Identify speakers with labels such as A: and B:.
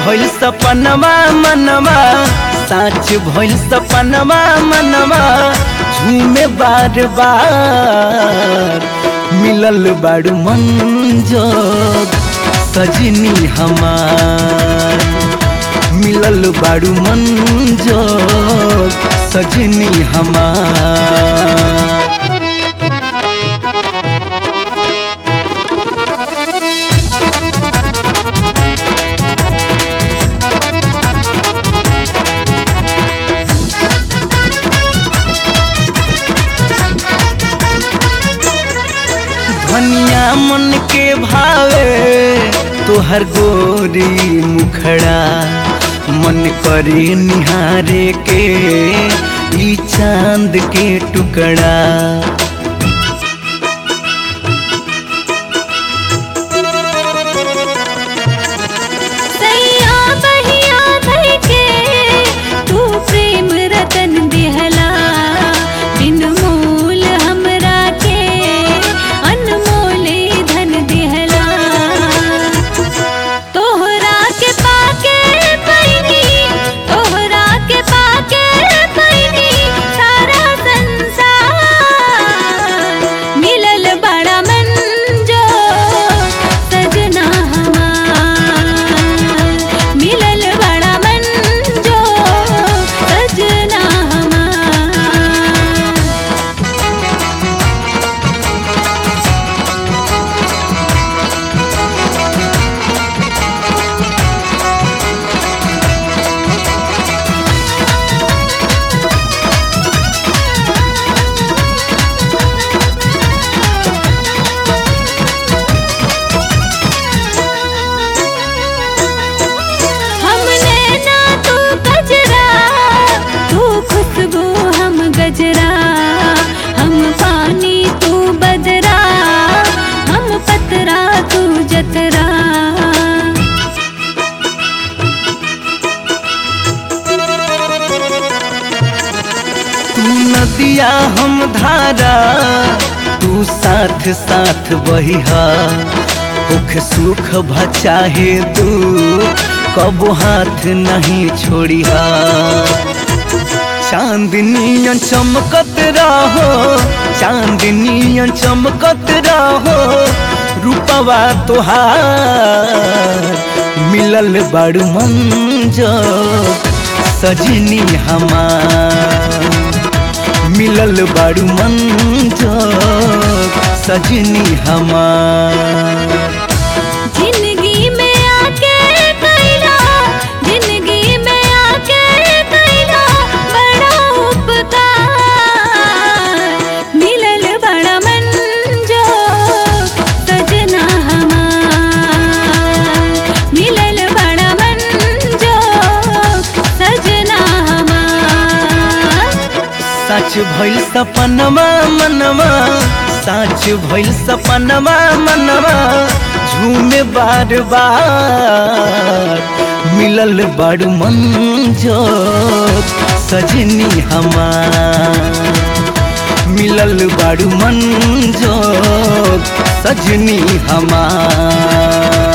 A: भइल सपनवा मनवा साच भइल सपनवा मनवा झूमे बार बार मिलल बाड़ू मंजोग सजनी हमार मिलल बाड़ू मंजोग सजनी हमार धनिया मन के भावे तोहर गोरी मुखड़ा मन करे निहारे के ई चांद के टुकड़ा
B: सैया बहिया भई के तू प्रेम रतन दिहला बिन मोल हमरा के अनमोल धन दिहला तोहरा के पाके पैनी तोहरा के पाके पैनी सारा संसार मिलल बड़ा मंजो सजना हमार मिलल बड़ा मंजो सजना हमार हमने ना तू गजरा तू खुशबू हम गजरा हम पानी तू बदरा हम पतरा तू जतरा
A: तू नदिया हम धारा तू साथ साथ बहिहा सुख सुख भचाहे तू कबो हाथ नहीं छोड़िहा चांदनियन चमकत रहो चांदनियन चमकत रहो रूपवा तोहार मिलल बड़ मंजो सजनी हमार मिलल बड़ मंजो सजनी हमार
B: जिंदगी में आके कैला जिंदगी में आके कैला बड़ा उपकार मिलल बड़ा मंजो सजना हमार मिलल बड़ा मंजो सजना हमार
A: सच भइल सपनवा मनवा सच भइल सपनवा मनवा झूमे बार बार मिलल बड़ मंजो सजनी हमार मिलल बड़ मंजो सजनी हमार